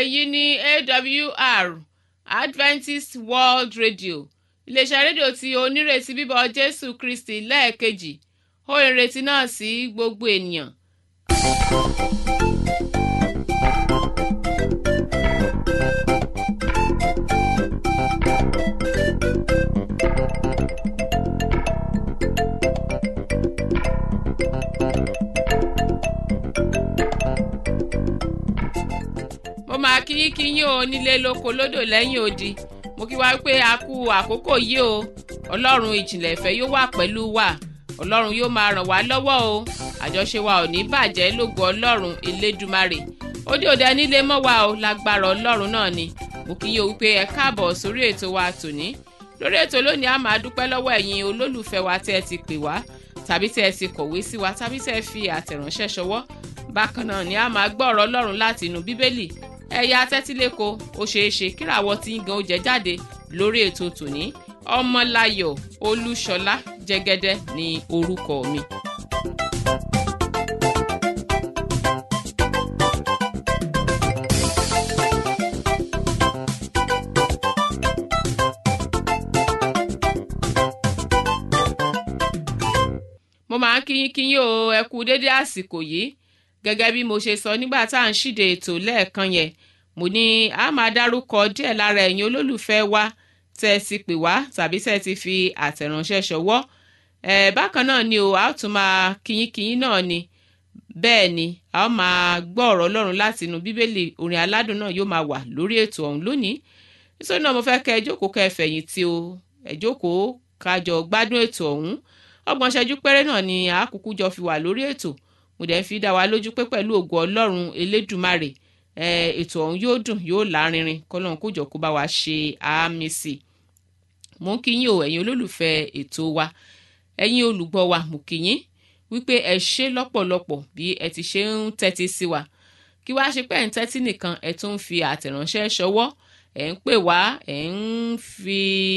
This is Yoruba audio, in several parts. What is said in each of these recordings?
èyí ni awr adventist world radio iléeṣẹ́ rédíò tí onírètí bíbọ̀ jésù kristi lẹ́ẹ̀kejì ó ìrètí náà sí gbogbo ènìyàn. mo máa kí kí yín o nílé lóko lódò lẹ́yìn odi mo kí wá pé a kú àkókò yìí o ọlọ́run ìjìnlẹ̀ ìfẹ́ yóò wà pẹ̀lú wa ọlọ́run yóò máa ràn wá lọ́wọ́ o àjọṣe wa ò ní bàjẹ́ lógo ọlọ́run elédùmarè ó dé òde nílé mọ́ wa o lágbára ọlọ́run náà ni mo kí yín o wípé ẹ káàbọ̀ sórí ètò wa tòní lórí ètò lónìí a máa dúpẹ́ lọ́wọ́ ẹ̀yin olólùfẹ́ wa tẹ́ ẹ ti pè wá tàbí tẹ́ ẹ ti kọ̀wé sí wa tàbí tẹ́ ẹ fi àtẹ̀ránṣẹ́ ṣọwọ́ bákan náà ni a máa gbọ́ ọ̀rọ̀ ọlọ́run láti inú bíbélì ẹ̀yà tẹ́tíléko ó ṣeé ṣe kíràwọ́ tí ń gan ó jẹ jáde lórí ètò tòní ọmọláyọ̀ olúṣọlá jẹ́gẹ́dẹ́ ní orúkọ mi. mo máa ń kíyín kíyín o ẹ kú dédé àsìkò yìí gẹ́gẹ́ bí mo ṣe sọ nígbà tá à ń ṣíde ètò lẹ́ẹ̀kan yẹn mo ní a máa dárúkọ díẹ̀ lára ẹ̀yin olólùfẹ́ wa tẹ́ ẹ ti pè wá tàbí tẹ́ ẹ ti fi àtẹ̀ránṣẹ́ ṣọwọ́ ẹ̀ bákan náà ni o a ó tún máa kíyín kíyín náà ni bẹ́ẹ̀ ni a ó máa gbọ́ ọ̀rọ̀ ọlọ́run láti inú bíbélì orin aládùn náà yóò máa wà lórí ètò ọ̀hún lónìí nítorí náà mo fẹ́ kẹ́ ẹ jókòó kẹ́ ẹ fẹ̀yìntì o ẹ jókòó kájọ gbádùn ètò ọ̀hún ọgbọ̀n ṣẹ́jú péré náà ni àákùkù jọ fi wà lórí ètò mo dẹ̀ fi dá wa lójú pé pẹ̀lú ògo ọlọ́run elédùmarè ètò ọ̀hún yóò dùn yóò lárinrin kọ́lọ́run kó jọ kó bá wa ṣe àmì sí i mo ń kíyìn o ẹ̀yin olólùfẹ́ ètò wa ẹ̀yin olùgbọ́ wa mo kíyìn wípé ẹ ṣe lọ́pọ̀lọpọ̀ bí ẹ ti ṣe ń tẹ́tí sí wa kí wá ṣe pé ẹ̀ ń tẹ́tí nìkan ẹ tún ń fi àtẹ̀ránṣẹ́ ṣọwọ́ ẹ̀ ń pè wá ẹ̀ ń fi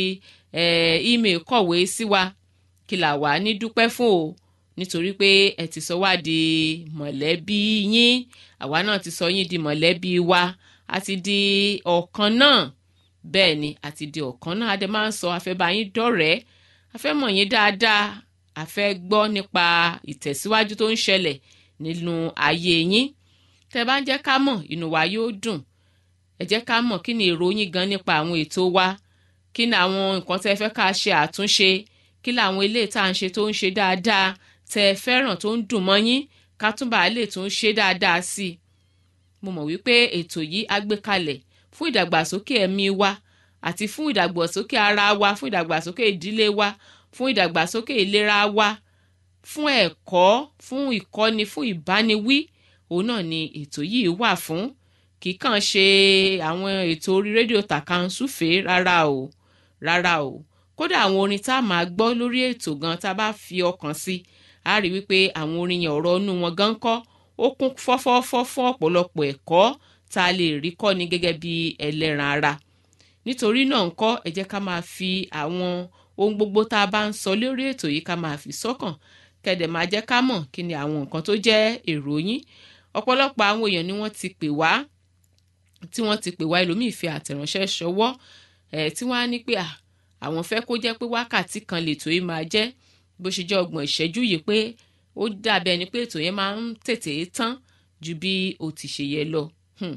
email kọ̀wé sí wa kí là wá ní dúpẹ́ fún o nítorí pé ẹ ti sọ wá di mọ̀lẹ́bí yín àwa náà ti sọ yín di mọ̀lẹ́bí wa a ti di ọ̀kan náà bẹ́ẹ̀ ni a ti di ọ̀kan náà adé máa ń sọ afẹ́bá yín dọ̀rẹ́ afẹ́ mọ̀ yín dáadáa afẹ́ gbọ́ nípa ìtẹ̀síwájú tó ń ṣẹlẹ̀ nínú ayé yín tẹ́ bá ń jẹ́ ká mọ̀ inú wa yóò dùn ẹ jẹ́ ká mọ̀ kí ni èrò yín gan nípa àwọn ètò wa kí ni àwọn nǹkan tẹ́ fẹ́ ká ṣe àtúnṣe kí làwọn ilé tá à ń ṣe tó ń ṣe dáadáa tẹ ẹ fẹ́ràn tó ń dùn mọ́ yín ká túnbà lè tún ṣe dáadáa sí i. mo mọ̀ wípé ètò yìí á gbé kalẹ̀ fún ìdàgbàsókè ẹ̀mí wa àti fún ìdàgbàsókè ara wa fún ìdàgbàsókè ìdílé wa fún ìdàgbàsókè ìlera wa fún ẹ̀kọ́ fún ìkọ́ni fún ìbániwí òun náà ni ètò yìí wà fún kì í kàn ṣe àwọn ètò orí rédíò tàkàǹsùfè rárá o rárá o kódà àwọn orin tá a máa gbọ́ lórí ètò gan tá a bá fi ọkàn sí i a rí wípé àwọn orin yẹn ọ̀rọ̀ inú wọn gan kọ́ ó kún fọ́fọ́fọ́ fún ọ̀pọ̀lọpọ̀ ẹ̀kọ́ tá a lè rí kọ́ ni gẹ́gẹ́ bí ẹlẹ́ran ara nítorí náà ń kọ́ ẹ jẹ́ ká máa fi àwọn ohun gbogbo tá a bá ń sọ lórí ètò yìí ká máa fi sọ́kàn kẹ́dẹ̀ máa jẹ́ ká mọ̀ kí ni àwọn nǹkan tó jẹ́ èrò yín ọ̀pọ̀lọpọ̀ àwọn èèyàn ni wọ́n ti pè wá tí wọ́n ti pè wá ẹlòmíì fi àtẹ̀ránṣẹ́ ṣọwọ́ ẹ̀ tí wọ́n á ní pé à àwọn fẹ́ kó jẹ́ pé wákàtí kan lètò yìí máa jẹ́ bó ṣe jẹ́ ọgbọ̀n ìṣẹ́jú yìí pé ó dàbí ẹni pé ètò yẹn máa ń tètè tán ju bí o ti ṣe yẹ lọ.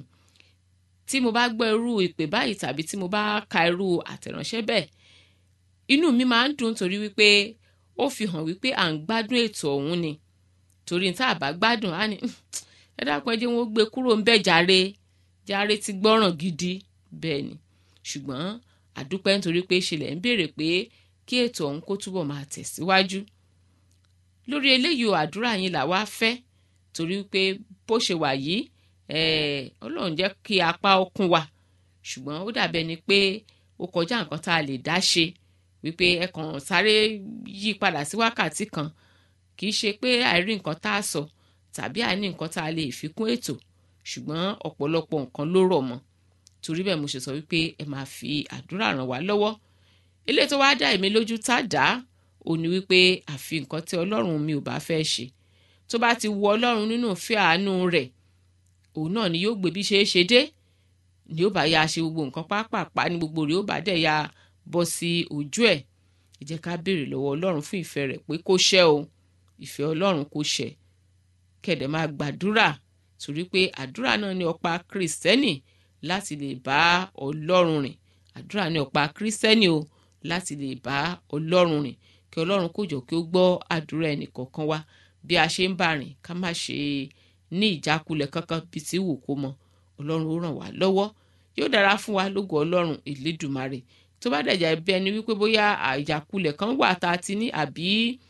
tí mo bá gbọ́ irú ìpè báyìí tàbí tí mo bá ka irú àtẹ̀ránṣẹ́ bẹ́ẹ̀ inú mi máa ń dùn torí wípé ó fi hàn wípé à ń gbádùn ètò ọ̀hún ni torí tá a bá gbádùn á ní ẹ dákun ẹ jẹ́ wọn ó gbé kúrò ń bẹ̀ jàre jàre ti gbọ́ràn gidi bẹ́ẹ̀ ni ṣùgbọ́n àdúpẹ́ nítorí pé ṣẹlẹ̀ ń béèrè pé kí ètò ọ̀hún kó túbọ̀ máa tẹ̀síwájú. lórí eléyìí o àdúrà yín là wá fẹ́ torí pé bó ṣe wà yìí ọlọ́run jẹ́ kí apá ọkùn wa ṣùgbọ́n ó dàbẹ́ ni pé ó kọjá nǹkan tá a lè dá ṣe wípé ẹ kàn sáré yí padà sí wákàtí kan kì í ṣe pé àìrí nǹkan tá a sọ tàbí àìní nǹkan tá a lè fi kún ètò ṣùgbọ́n ọ̀pọ̀lọpọ̀ nǹkan ló rọ̀ mọ́ torí bẹ́ẹ̀ mo ṣe sọ wípé ẹ máa fi àdúrà ràn wá lọ́wọ́ ilé tó wáá dá èmi lójú tá a dá ò ní wípé àfi nǹkan tí ọlọ́run mi ò bá fẹ́ ṣe tó bá ti wu ọlọ́run nínú ìfẹ́ àánú rẹ̀ òun náà ni yóò gbé bí ṣe é ṣe dé ni ó bá ya ṣe gbogbo nǹkan pápápá ní gbogbo rẹ̀ ó bá dẹ̀ ya bọ́ sí ojú ẹ̀ ẹ jẹ́ ká béèrè lọ́wọ́ ọlọ́run fún ìfẹ́ rẹ̀ pé kó ṣẹ o ìfẹ́ ọlọ́run kó ṣẹ kẹ̀dẹ̀ máa gbàdúrà torí pé àdúrà náà ní ọ̀pá kìrìsìtẹ́nì láti lè bá ọlọ́run rìn àdúrà ní ọ̀pá kìrìsìtẹ́nì o láti lè bá ọlọ́run rìn kí ọlọ́run kó jọ kí ó gbọ́ àdúrà ẹnì kọ̀ọ̀kan wa bí a ṣe ń bá rìn ká má ṣe ní ìjákulẹ̀ kankan bí tí wù kó mọ ọlọ́run ó ràn wá lọ́wọ́ yóò dára fún wa lógo ọlọ́run ìlédùmarè tó bá dẹ̀jà bí ẹni wípé bóyá ìjákulẹ̀ kan wà tá a ti ní àbí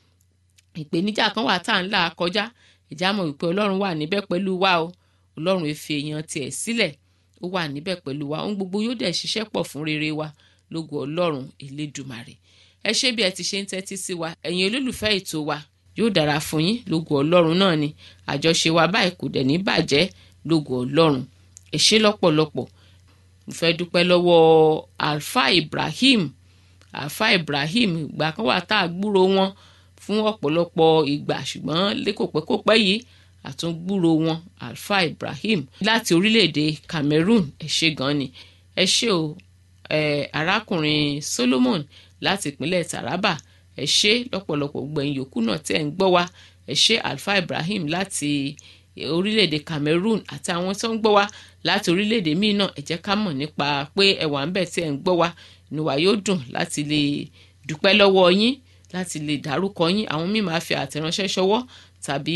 ìpèníjà kan wà tá à ń là kọjá ìjà mọ̀ wípé ọlọ́run wà níbẹ̀ pẹ̀lú wa o ọlọ́run èfi èèyàn tiẹ̀ sílẹ̀ ó wà níbẹ̀ pẹ̀lú wa ohun gbogbo yóò dẹ̀ ṣiṣẹ́ pọ̀ fún rere wa lógo ọlọ́run ìlédùmarè ẹ ṣé bí ẹ ti ṣe ń tẹ́tí sí wa ẹ̀yin olólùfẹ́ ètò wa yóò dára fún yín lógo ọlọ́run náà ni àjọṣe wa báyìí kò dẹ̀ ní bàjẹ́ lógo ọlọ́run ẹ ṣé lọ́pọ̀lọpọ̀ mo fẹ́ dúpẹ́ lọ́wọ́ alfa ibrahim alfa ibrahim ìgbà kan wà tá a gbúrò wọn fún ọ̀pọ̀lọpọ̀ ìgbà ṣùgbọ́n lẹ́kọ̀pẹ́kọ̀pẹ́ yìí àtúngbúrò wọn alfa ibrahim láti orílẹ̀-èdè cameroon ẹ ṣé gan ni ẹ ṣé o eh, arákùnrin solomon láti ìpínlẹ̀ taraba ẹ ṣé lọ́pọ̀lọpọ̀ gbẹ̀yìn yòókù náà tẹ́ ń gbọ́ wa ẹ ṣé alfa ibrahim láti orílẹ̀-èdè cameroon àti àwọn tó ń gbọ́ wa láti orílẹ̀-èdè míì náà ẹ jẹ́ ká mọ̀ nípa pé ẹ wà ń bẹ̀ tí ẹ̀ ń gbọ́ wa inú wa yóò dùn láti lè dúpẹ́ lọ́wọ́ yín láti lè dárúkọ yín àwọn míì máa fi àtẹ̀ránṣẹ́ ṣọwọ́ tàbí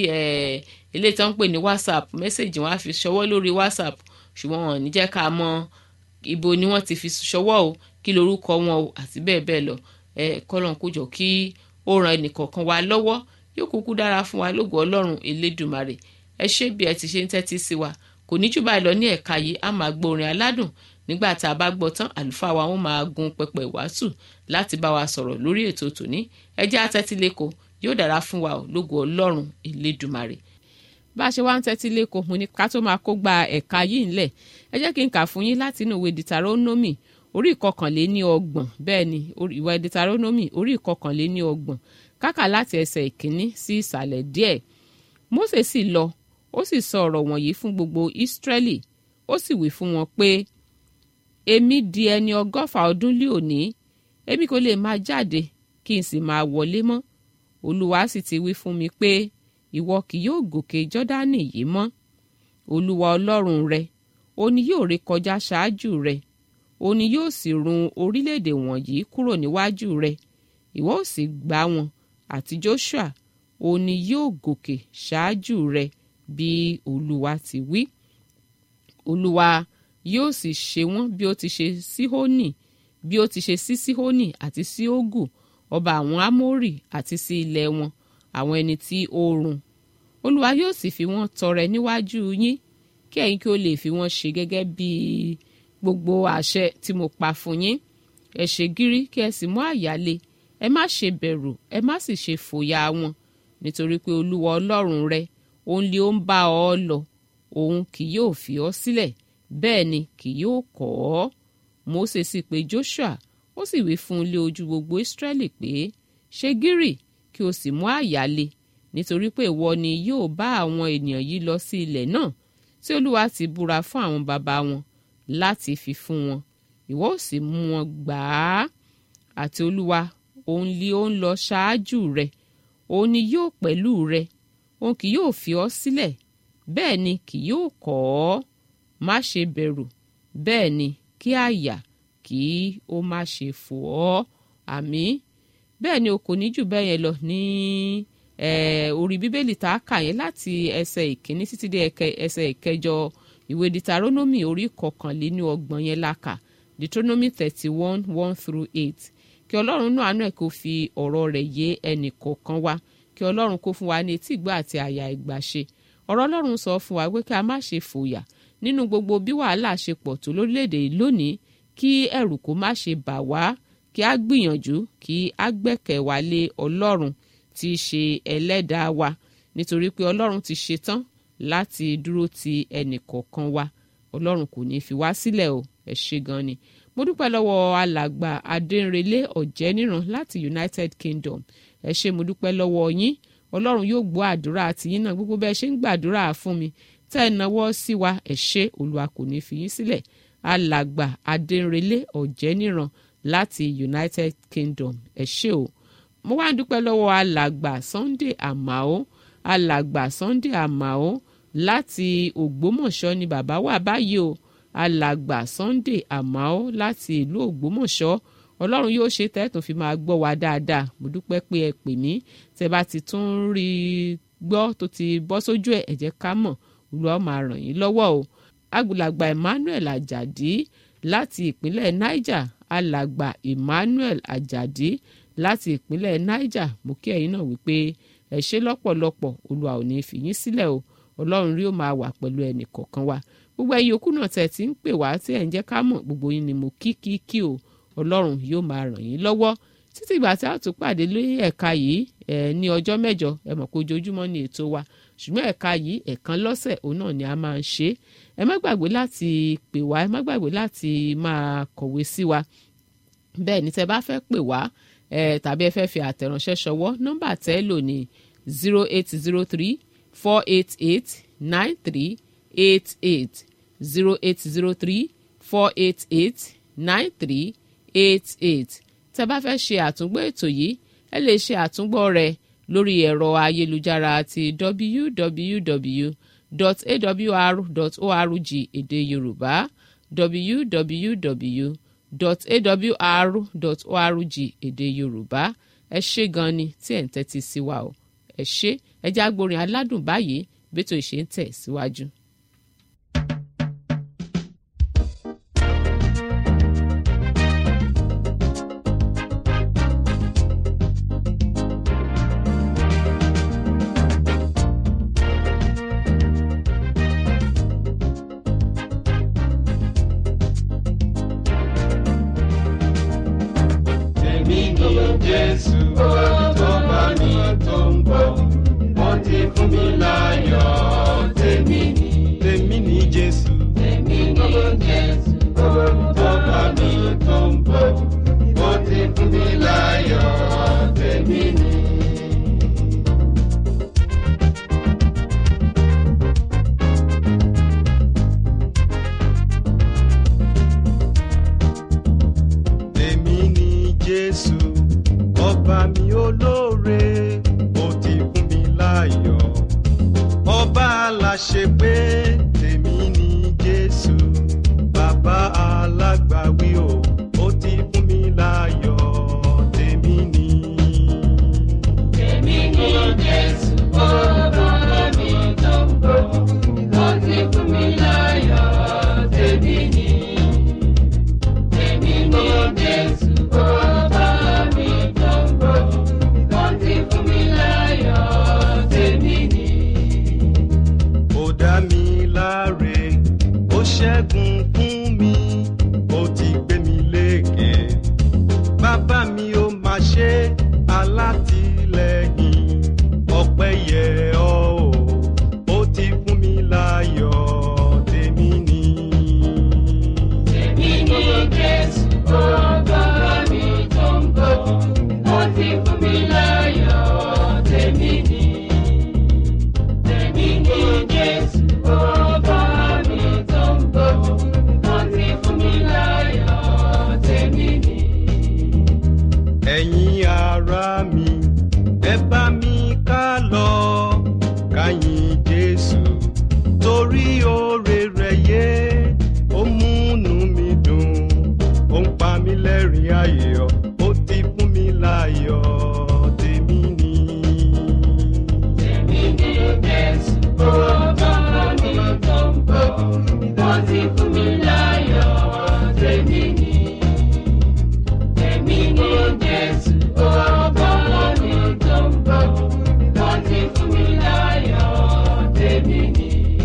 eléyìí tó ń pè ní whatsapp mẹ́sẹ̀gì wọn á fi ṣọwọ́ lórí whatsapp ṣùgbọ́n wọn ò ní jẹ́ ká mọ̀ ibo ni wọ́n ti fi ṣọwọ́ o kí lorúkọ wọn o àti bẹ́ẹ̀ bẹ́ẹ̀ lọ ẹ kọ́lọ́n kó jọ kí ó ran ẹnìkọ̀ọ̀kan wa lọ́wọ́ yóò kúkú dára fún wa lógo ọlọ́run elédùmarè ẹ ṣé bí ẹ ti ṣe ń tẹ́tí sí wa kò ní jù báyìí lọ ní ẹ̀ka yìí a máa gbọ́ orin aládùn nígbà tá a bá gbọ́ tán àlùfáà wa wọn máa gun pẹpẹ ìwàásù láti bá wa sọ̀rọ̀ lórí ètò tòní ẹ jẹ́ àtẹ́tí lẹ́kọ̀ọ́ yóò dára fún wa lógo ọlọ́run elédùmarè bá a ṣe wá ń tẹ́tí lẹ́kọ̀ọ́ mo ní ká tó máa kó gba ẹ̀ka yìí ńlẹ̀ ẹ jẹ́ kí n kà fún yín láti inú ìwé dìtàrónómì orí ìkọkànléní ọgbọ̀n bẹ́ẹ̀ ni ìwé dìtàrónómì orí ìkọkànléní ọgbọ̀n kákà láti ẹsẹ̀ ìkíní sí ìsàlẹ̀ díẹ̀ Mósè sì lọ ó sì sọ ọ̀rọ̀ wọ̀nyí fún gbogbo Ísírẹ́lì ó sì wí fún wọn pé èmi di ẹni ọgọ́fà ọdún lé òní èmi kò lè máa jáde kí n sì máa wọlé mọ́ Olúwa sì ti wí fún mi pé ìwọ kì yóò gòkè Jọ́dánì yìí mọ́ Olúwa Ọlọ́run rẹ ó ní yóò rékọjá ṣáájú rẹ ó ní yóò sì run orílẹ̀-èdè wọ̀nyí kúrò níwájú rẹ ìwọ ó sì gbá wọn àti Joshua ó ní yóò gòkè ṣáájú rẹ bí Olúwa ti wí Olúwa yóò sì ṣe wọ́n bí ó ti ṣe Síhónì bí ó ti ṣe sí Síhónì àti sí Ógù ọba àwọn Ámórì àti sí ilẹ̀ wọn àwọn ẹni tí ó run Olúwa yóò sì fi wọ́n tọrẹ níwájú yín kí ẹ̀yin kí ó lè fi wọ́n ṣe gẹ́gẹ́ bí gbogbo àṣẹ tí mo pa fún yín ẹ ṣe gírí kí ẹ sì mú àyà le ẹ má ṣe bẹ̀rù ẹ má sì ṣe fòyà wọn nítorí pé Olúwa Ọlọ́run rẹ òun lé ó ń bá ọ lọ òun kì yóò fi ọ sílẹ̀ bẹ́ẹ̀ ni kì yóò kọ̀ ọ́ Mósè sì pè Joshua ó sì wí fún un lé ojú gbogbo Ísírẹ́lì pé ṣe gírì kí o sì mú àyà le nítorí pé ìwọ ni yóò bá àwọn ènìyàn yìí lọ sí ilẹ̀ náà tí Olúwa ti búra fún àwọn bàbá wọn láti fi fún wọn ìwọ ó sì mú wọn gbà á àti Olúwa òun lé ó ń lọ ṣáájú rẹ òun ni yóò pẹ̀lú rẹ òun kì yóò fi ọ́ sílẹ̀ bẹ́ẹ̀ ni kì yóò kọ̀ ọ́ má ṣe bẹ̀rù bẹ́ẹ̀ ni kí àyà kí ó má ṣe fò ọ́ àmín bẹ́ẹ̀ ni o kò ní jù bẹ́ẹ̀ yẹn lọ ní orí bíbélì tá a kà yẹn láti ẹsẹ̀ ìkíní títí dé ẹsẹ̀ ìkẹjọ ìwé deuteronomy orí kọkànléní ọgbọ̀n yẹn la kà deuteronomy thirty one one through eight kí ọlọ́run náà àánú ẹ̀ kó fi ọ̀rọ̀ rẹ̀ yé ẹnì kọ̀ọ̀kan wa kí ọlọ́run kó fún wa ní etí ìgbà àti àyà ìgbàṣe ọ̀rọ̀ ọlọ́run sọ fún wa pé kí a má ṣe fòyà nínú gbogbo bí wàhálà ṣe pọ̀ tó lórílẹ̀‐èdè yìí lónìí kí ẹ̀rù kó má ṣe bà wá kí a gbìyànjú kí a gbẹ́kẹ̀ wá lé ọlọ́run tí í ṣe ẹlẹ́dàá wa nítorí pé ọlọ́run ti ṣetán láti dúró ti ẹnì kọ̀ọ̀kan wa ọlọ́run kò ní fi wá sílẹ̀ o ẹ ṣé gan ni mo dúpẹ́ lọ́wọ́ alàgbà adẹ́nrẹ́lé ọ̀jẹ́níran láti United Kingdom ẹ ṣé mo dúpẹ́ lọ́wọ́ yín ọlọ́run yóò gbọ́ àdúrà tiyín náà gbogbo bẹ́ẹ̀ ṣe ń gbàdúrà fún mi tẹ́ ẹ náwó sí wa ẹ ṣé olúwa kò ní fi yín sílẹ̀ alàgbà adẹnrẹlẹ ọ̀jẹ́níran láti united kingdom ẹ ṣé o mo wá dúpẹ́ lọ́wọ́ alàgbà sunday amao alàgbà sunday amao láti ògbómọ̀ṣọ́ ni bàbá wà báyìí o alàgbà sunday amao láti ìlú ògbómọ̀ṣọ́ ọlọ́run yóò ṣe tẹ́tùn fi máa gbọ́ wa dáadáa mo dúpẹ́ pé ẹ pè mí tẹ́ bá ti tún rí i gbọ́ tó ti bọ́ sójú ẹ̀ ẹ jẹ́ ká mọ̀ olúwa máa ràn yín lọ́wọ́ o àgbàlagbà emmanuel ajadi láti ìpínlẹ̀ niger alàgbà emmanuel ajadi láti ìpínlẹ̀ niger mo kí ẹ̀yin náà wípé ẹ ṣé lọ́pọ̀lọpọ̀ olúwa ò ní fi yín sílẹ̀ o ọlọ́run rí ó máa wà pẹ̀lú ẹnì kọ̀ọ̀kan wa gbogbo ẹ̀yin òkú náà tẹ̀ tí ń pè wá tí ẹ̀ ń jẹ́ ká mọ̀ gbogbo yín ni mo kí kí kí o ọlọ́run yóò máa ràn yín lọ́wọ́ títí ìgbà tí a tún pàdé lórí ẹ̀ka yìí ẹ̀ ní ọjọ́ mẹ́jọ ẹ mọ̀ pé ojoojúmọ́ ni ètò wa ṣùgbọ́n ẹ̀ka yìí ẹ̀kan lọ́sẹ̀ òun náà ni a máa ń ṣe ẹ má gbàgbé láti pè wá ẹ má gbàgbé láti máa kọ̀wé sí wa bẹ́ẹ̀ ni tẹ́ bá fẹ́ pè wá ẹ tàbí ẹ fẹ́ fi àtẹ̀ránṣẹ́ ṣọwọ́ nọ́mbà tẹ́ lò ní zero eight zero three four eight eight nine three eight eight zero eight zero three four eight eight nine three eight eight tẹ́ bá fẹ́ ṣe àtúngbọ́ ètò yìí ẹ lè ṣe àtúngbọ́ rẹ̀ lórí ẹ̀rọ ayélujára ti www.awr.org èdè yorùbá www.awr.org èdè yorùbá ẹ ṣé gan ni tí ẹ̀ ń tẹ́tí sí wa o ẹ ṣé ẹ já gbórin aládùn báyìí bí ètò ìṣe ń tẹ̀ síwájú. Si Èmi ni Jésù tó bá mi tó ń bọ̀. Wọ́n ti fún mi láyọ̀. Tèmi ni. Tèmi ni Jésù. Tèmi ni Jésù tó bá mi tó ń bọ̀. Wọ́n ti fún mi láyọ̀. Tèmi ni. Tèmi ni Jésù, ọba mi olóore, ó ti fún mi láyọ̀. Ọba aláṣẹ pé tèmi ni Jésù, bàbá alágbàwí o, ó ti fún mi láyọ̀. Tèmi ni. Èmi ni Jésù, ọba mi tó ń bọ̀, ó ti fún mi láyọ̀, tèmi ni. Èmi ni Jésù, ọba mi tó ń bọ̀, ó ti fún mi láyọ̀, tèmi ni. ó dá mi láre ó ṣẹ́gun fún mi ó ti gbé mi lékè bàbá mi ó máa ṣe alátìlẹ́yìn ọpẹ́ yẹ ọ́ o ó ti fún mi láyọ̀ tèmi ni. Èmi ni Jésù, ọba mi tó ń bọ̀, ó ti fún mi láyọ̀, tèmi ni. Tèmi ni Jésù, ọba mi tó ń bọ̀, ó ti fún mi láyọ̀, tèmi ni. ẹ̀yin ará mi ẹ bá mi ká lọ ká yìn jésù torí oore rẹ̀ yé ó múnú mi dùn ó ń pa mí lẹ́rìn ayọ̀ ó ti fún mi láyọ̀ tèmi ni. Tèmi ni Jésù, ọba mi tó ń bọ̀, ó ti fún mi láyọ̀, tèmi ni. Tèmi ni Jésù, ọba mi tó ń bọ̀, ó ti fún mi láyọ̀, tèmi ni.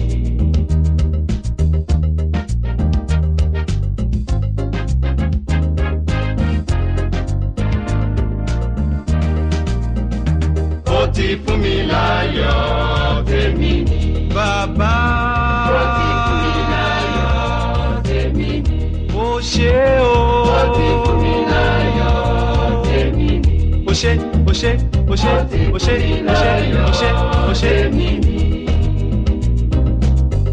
ó ti fún mi láyọ̀ tèmi ni. bàbá Ó ti fún mi láyọ̀, tèmi ni. ó ṣe o. Ó ti fún mi láyọ̀, tèmi ni. ó ṣe ó ṣe ó ṣe ó ṣe ó ṣe ó ṣe ó ṣe. tèmi ni.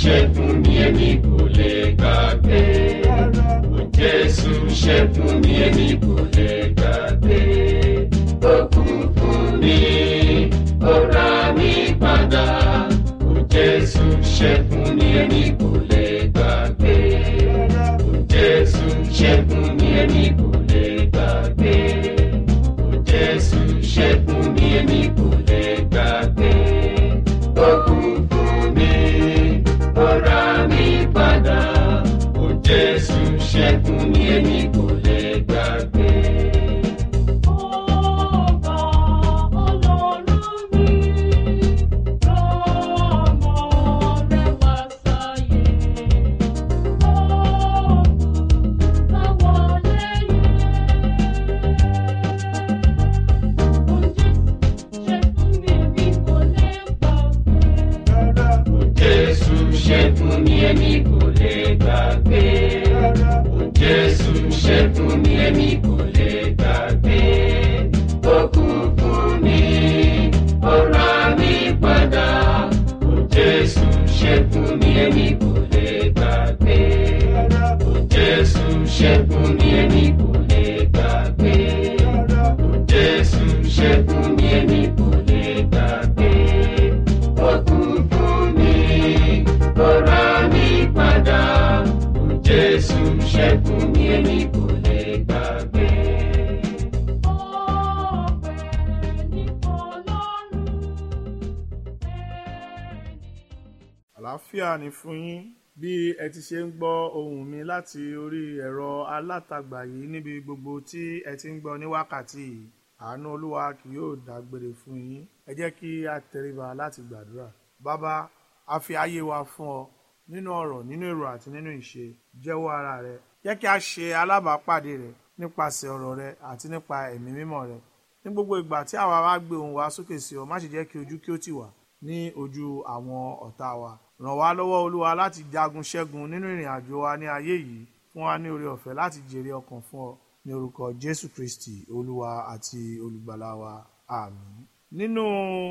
ṣe fún mi èmi kò lè gbàgbé. Ó Jésù ṣe fún mi èmi kò lè gbàgbé. Ó kú fún mi, ó rà mí padà. Ó Jésù ṣe fún mi èmi kò lè gbàgbé. Ó Jésù ṣe fún mi èmi kò lè gbàgbé. Ó Jésù ṣe fún mi èmi kò lè gbàgbé. Ó kú fún mi, ó rà mí padà. Ó Jésù ṣe fún mi èmi kò lè gbàgbé. Ọba Ọlọ́run mi, rọ́mọ rẹ̀ wá sáyé. Ọ̀gùn táwọn lẹ́yìn. Oúnjẹ ṣe fún mi, èmi kò lè gbàgbé. Ó Jésù ṣe fún mi èmi kò lè gbàgbé. Ó kú fún mi, ó rà mí padà. Ó Jésù ṣe fún mi èmi kò lè gbàgbé. Ó Jésù ṣe fún mi èmi kò lè gbàgbé. Ó Jésù ṣe fún mi èmi kò lè gbàgbé. Ó kú fún mi, ó rà mí padà. Ó Jésù ṣe fún mi èmi kò lè gbàgbé. àlàáfíà ni fún yín bí ẹ ti ṣe ń gbọ́ ohùn mi láti orí ẹ̀rọ alátagbà yìí níbi gbogbo tí ẹ ti ń gbọ́ ní wákàtí yìí àánú olúwa kì yóò dágbére fún yín ẹ jẹ́ kí a tẹríba láti gbàdúrà bàbá a fi ayé wa fún ọ nínú ọ̀rọ̀ nínú èrò àti nínú ìṣe jẹ́wọ́ ara rẹ jẹ́ kí a ṣe alábàápàdé rẹ nípasẹ̀ ọ̀rọ̀ rẹ àti nípa ẹ̀mí mímọ́ rẹ ní gbogbo ìgbà tí àwa bá gbé ohùn wa sókè sí ọ má ṣe jẹ́ kí ojú kí ó tì wá ní ojú àwọn ọ̀tá wa ràn wá lọ́wọ́ olúwa láti jagun ṣẹ́gun nínú ìrìn àjò wa ní ayé yìí fún wa ní oore ọ̀fẹ́ láti jèrè ọkàn fún ọ ní orúkọ jésù kristi olúwa àti olùgbàlà wa àmín. nínú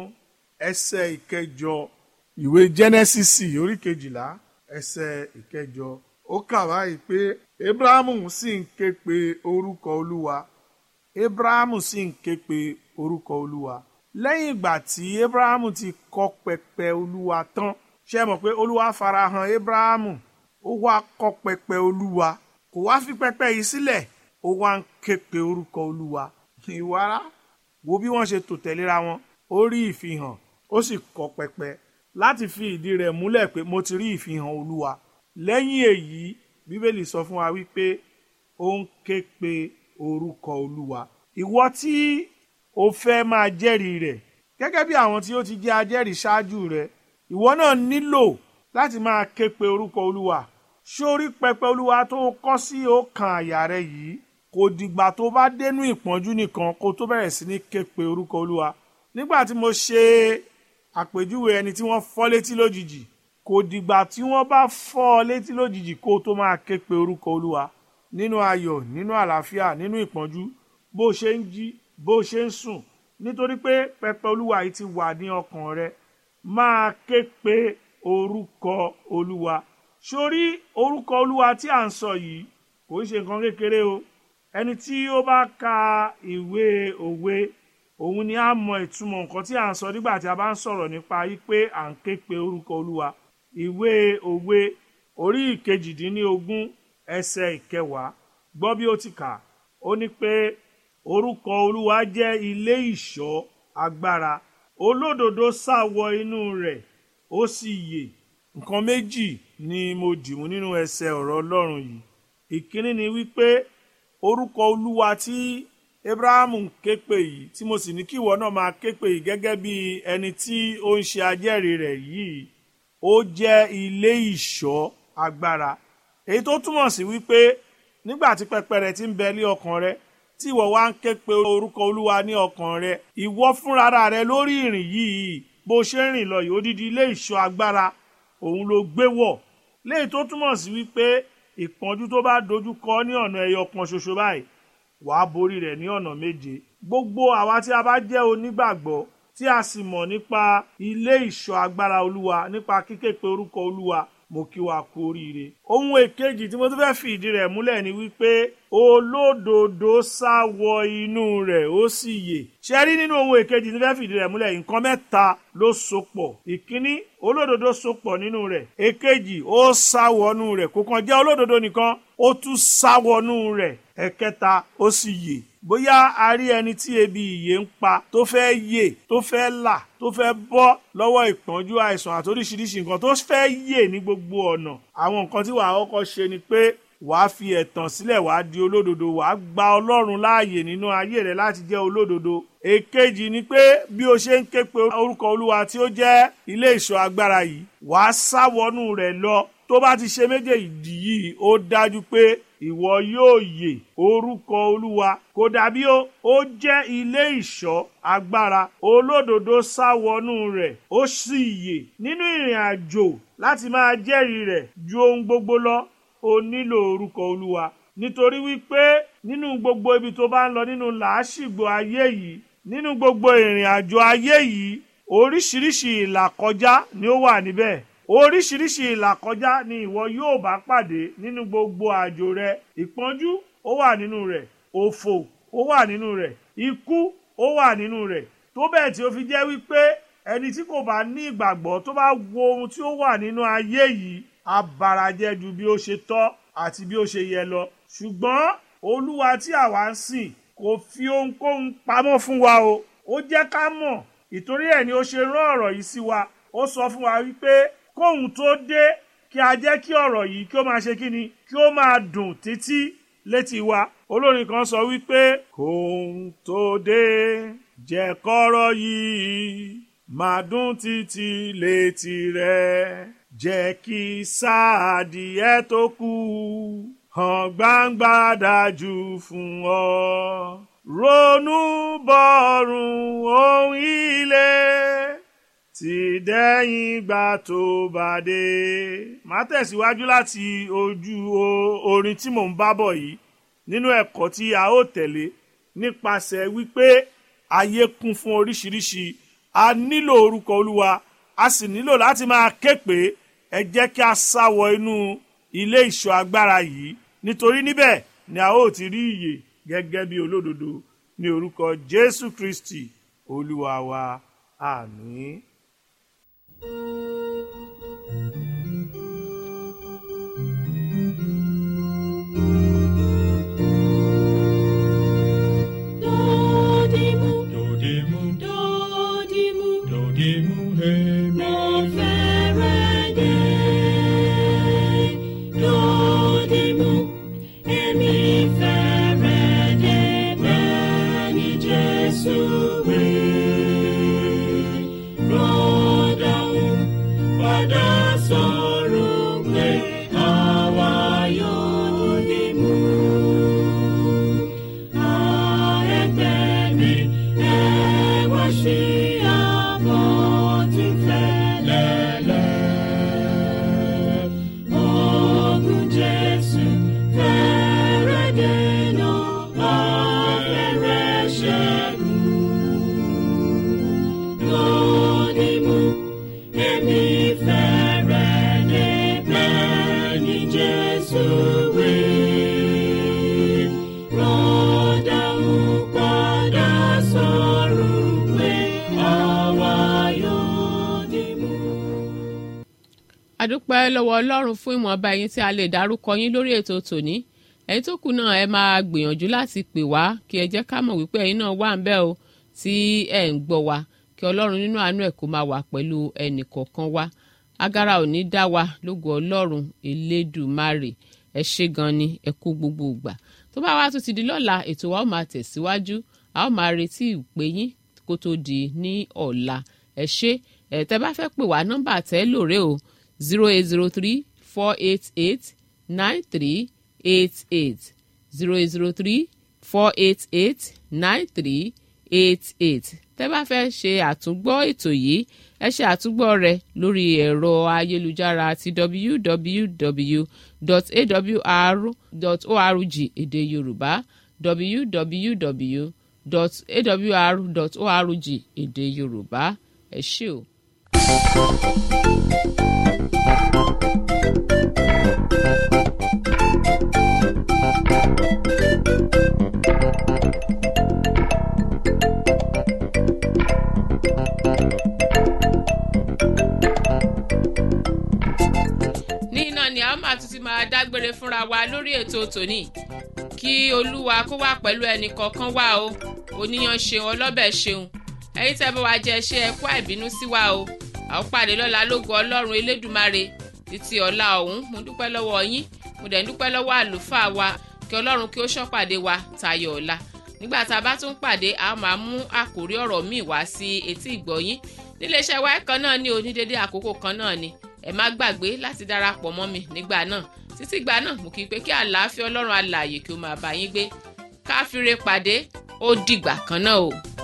ẹsẹ̀ ìkẹjọ ìwé jẹ́nẹ́sísì orí kejìlá ẹsẹ̀ ìkẹjọ ó kà báyìí pé abrahamu sì ń ké pe orúkọ olúwa abrahamu sì ń ké pe orúkọ olúwa lẹ́yìn ìgbà tí abrahamu ti kọ́ pẹpẹ olúwa tán ṣe mọ̀ pé olúwa farahàn abrahamu ó wá kọ́ pẹpẹ olúwa kò wá fi pẹpẹ yìí sílẹ̀ ó wá ń ké pe orúkọ olúwa ìwárá wo bí wọ́n ṣe tò tẹ̀léra wọn ó rí ìfihàn ó sì kọ́ pẹpẹ láti fi ìdí rẹ̀ múlẹ̀ pé mo ti rí ìfihàn olúwa lẹ́yìn èyí bíbélì sọ fún wa wípé ó ń ké pe orúkọ olúwa ìwọ tí o fẹ́ máa jẹ́rìí rẹ̀ gẹ́gẹ́ bí àwọn tí ó ti jẹ́ ajẹ́rìí ṣáájú rẹ̀ ìwọ náà nílò láti máa ké pe orúkọ olúwa sórí pẹpẹ olúwa tó kọ́ sí ọkàn àyà rẹ yìí kò dìgbà tó bá dénú ìpọ́njú nìkan kó tó bẹ̀rẹ̀ sí ní ké pe orúkọ olúwa nígbà tí mo ṣe àpèjúwe ẹni tí wọ́n fọ́ létí lójijì kò dìgbà tí wọ́n bá fọ́ ọ létí lójijì kó tó máa ké pe orúkọ olúwa nínú ayọ̀ nínú àlàáfíà nínú ìpọ́njú bó ṣe ń jí bó ṣe ń sùn nítorí pé pẹpẹ olúwa yìí ti wà ní ọkàn rẹ máa ké pe orúkọ olúwa sórí orúkọ olúwa tí à ń sọ yìí kò ń ṣe nǹkan kékeré o ẹni tí ó bá ka ìwé òwe òun ni a mọ ìtumọ̀ nǹkan tí à ń sọ nígbà tí a bá ń sọ̀rọ̀ nípa yí pé à ń ké pe orúkọ olúwa ìwé òwe orí ìkejìdínlógún ẹsẹ̀ ìkẹwàá gbọ́ bí ó ti kà ó ní pé orúkọ olúwa jẹ́ ilé ìṣọ́ agbára olódodo sá wọ inú rẹ̀ ó sì yè nǹkan méjì ni mo dìmú nínú ẹsẹ̀ ọ̀rọ̀ ọlọ́run yìí ìkíní ni wípé orúkọ olúwa tí abrahamu ń ké pè yìí tí mo sì ní kí ìwọ náà máa ké pè yìí gẹ́gẹ́ bí ẹni tí ó ń ṣe ajẹ́rìí rẹ̀ yìí ó jẹ́ ilé ìṣọ́ agbára èyí tó túmọ̀ sí wípé nígbà tí pẹpẹ rẹ ti ń bẹ ní ọkàn rẹ tí ìwọ wá ń ké pe orúkọ olúwa ní ọkàn rẹ ìwọ fúnra rẹ lórí ìrìn yìí bó ṣe ń rìn lọ yìí odidi ilé ìṣọ́ agbára òun ló gbé wọ̀ léyìí tó túmọ̀ sí wípé ìpọ́njú tó bá dojú kọ ní ọ̀nà ẹyọ kan ṣoṣo báyìí wàá borí rẹ̀ ní ọ̀nà méje gbogbo àwa tí a bá jẹ́ onígbàgbọ́ tí a sì mọ̀ nípa ilé ìṣọ́ agbára olúwa nípa kíké pe orúkọ olúwa mo kí wa kú oríire ohun èkejì tí mo tún fẹ́ fi ìdí rẹ̀ múlẹ̀ ni wípé olódodo sá wọ inú rẹ̀ ó sì yè ṣe rí nínú ohun èkejì tí mo fẹ́ fi ìdí rẹ̀ múlẹ̀ nǹkan mẹ́ta ló sopọ̀ ìkíní olódodo sopọ̀ nínú rẹ̀ èkejì ó sá wọnú rẹ̀ kò kàn jẹ́ olódodo nìkan ó tún sá wọnú rẹ̀ ẹ̀kẹta ó sì yè bóyá a rí ẹni tí ebi ìyè ń pa tó fẹ́ yè tó fẹ́ là tó fẹ́ bọ́ lọ́wọ́ ìpọ́njú àìsàn àti oríṣiríṣi nǹkan tó fẹ́ yè ní gbogbo ọ̀nà àwọn nǹkan tí wàá kọ́kọ́ ṣe ni pé wàá fi ẹ̀tàn sílẹ̀ wàá di olódodo wàá gba ọlọ́run láàyè nínú ayé rẹ láti jẹ́ olódodo èkejì ni pé bí o ṣe ń ké pe orúkọ olúwa tí ó jẹ́ ilé ìṣọ́ agbára yìí wàá sá wọnú rẹ̀ lọ tó bá ti ṣe méjèèjì yìí ó dájú pé ìwọ yóò yè orúkọ olúwa kò dàbí ó ó jẹ́ ilé ìṣọ́ agbára olódodo sá wọnú rẹ̀ ó sì yè nínú ìrìn àjò láti máa jẹ́rìí rẹ̀ ju ohun gbogbo lọ o nílò orúkọ olúwa nítorí wípé nínú gbogbo ibi tó bá ń lọ nínú làásìgbò ayé yìí nínú gbogbo ìrìn àjò ayé yìí oríṣiríṣi ìlàkọjá ni ó wà níbẹ̀ oríṣiríṣi ìlàkọjá ni ìwọ yóò bá pàdé nínú gbogbo àjò rẹ ìpọ́njú ó wà nínú rẹ̀ òfò ó wà nínú rẹ̀ ikú ó wà nínú rẹ̀ tó bẹ́ẹ̀ tí ó fi jẹ́ wípé ẹni tí kò bá ní ìgbàgbọ́ tó bá wo ohun tí ó wà nínú ayé yìí á barajẹ́ ju bí ó ṣe tọ́ àti bí ó ṣe yẹ lọ ṣùgbọ́n olúwa tí àwa ń sìn kò fi ohunkóhun pamọ́ fún wa o ó jẹ́ ká mọ̀ ìtorí ẹ̀ ni ó ṣe rán ọ̀rọ̀ yìí sí wa ó sọ fún wa wípé kóhun tó dé kí a jẹ́ kí ọ̀rọ̀ yìí kí ó máa ṣe kí ni kí ó máa dùn títí létí wa olórin kan sọ wípé kóhun tó dé jẹ́ kọ́rọ̀ yìí máa dùn títí létí rẹ̀ jẹ́ kí sáàdìẹ tó kù hàn gbangba dájú fún ọ ronú bọ̀rùn ohun ilé ti dẹ́yìn gbà tó bá dé. màá tẹ̀síwájú láti ojú orin tí mò ń bá bọ̀ yìí nínú ẹ̀kọ́ tí a ó tẹ̀lé nípasẹ̀ wípé ayé kún fún oríṣiríṣi a nílò orúkọ olúwa a sì nílò láti máa ké pé ẹ jẹ́ kí a sá wọ inú ilé ìṣọ́ agbára yìí nítorí níbẹ̀ ni a ó ti rí ìyè gẹ́gẹ́ bí olódodo ní orúkọ jésù kristi olúwa wa àmín. Dodimu, Dodimu, dodimu, dodimu, hemi. mo fẹ́rẹ̀ dé. Dodimu, èmi fẹ́rẹ̀ dé bẹ́ẹ̀ ni Jésù wí. Rọ́dàún padà sọ̀rọ̀ pé àwa yóò dìmú. Jesus, we rọ́dà ń padà sọ̀rọ̀ pé àwa yóò dìmú. àdúpẹ́ lọ́wọ́ ọlọ́run fún ìwọ̀nba ẹ̀yin tí a lè dárúkọ yín lórí ètò tòní ẹ̀yin tó kù náà ẹ máa gbìyànjú láti pè wá kí ẹ jẹ́ ká mọ̀ wípé ẹ̀yin náà wà ń bẹ̀ o tí ẹ̀ ń gbọ́ wa kí ọlọ́run nínú àánú ẹ̀ kó máa wà pẹ̀lú ẹnì kọ̀ọ̀kan wa agara ò ní dá wa lógo ọlọ́run elédùmarè ẹ ṣé gan ni ẹ kú gbogbo ìgbà tó bá wá tún ti di lọ́la ètò wa ó máa tẹ̀síwájú a ó máa retí ìpè yín kó tó di ní ọ̀la ẹ ṣé ẹ tẹ́ bá fẹ́ pè wá nọ́mbà tẹ́ lóore o zero eight zero three four eight eight nine three eight eight zero eight zero three four eight eight nine three eight eight tẹ́ bá fẹ́ ṣe àtúngbọ́ ètò yìí ẹ ṣe àtúngbọ́ rẹ̀ lórí ẹ̀rọ ayélujára ti www.awr.org èdè yorùbá www.awr.org èdè yorùbá ẹ ṣé o. ní iná ni a ó máa tún ti máa dágbére fúnra wa lórí ètò tòní kí olúwa kó wà pẹ̀lú ẹnì kọ̀ọ̀kan wá o oníyan ṣeun ọlọ́bẹ̀ ṣeun ẹ̀yin tẹ́ bá wa jẹ ṣe ẹ̀kọ́ àìbínú sí wa o a ó pàdé lọ́la lógo ọlọ́run elédùmarè títí ọ̀la ọ̀hún mo dúpẹ́ lọ́wọ́ yín mo dẹ̀ ń dúpẹ́ lọ́wọ́ àlùfáà wa kí ọlọ́run kí ó ṣọ́pàdé wa tayọ ọ̀la nígbà tá a bá tún pàdé a máa mú àkórí ọ̀rọ̀ míì wá sí etí ìgbọ̀yín níléeṣẹ́ wa kan náà ní onídéédé àkókò kan náà ni ẹ má gbàgbé láti darapọ̀ mọ́ mi nígbà náà títí ìgbà náà mo kí i pé kí àlàáfíà ọlọ́run alààyè kí ó máa bá yín gbé káfíńre pàdé ó dìgbà kan náà o.